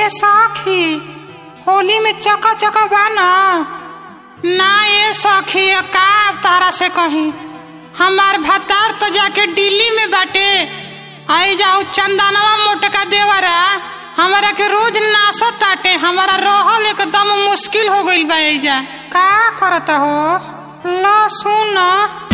ए सखी होली में चका चका बा ना ना ए सखी का तारा से कहीं हमार भतार तो जाके दिल्ली में बाटे आई जाओ चंदनवा मोटका देवरा हमारा के रोज नासत ताटे हमारा रहल एकदम मुश्किल हो गइल बा एजा का करता हो लो सुन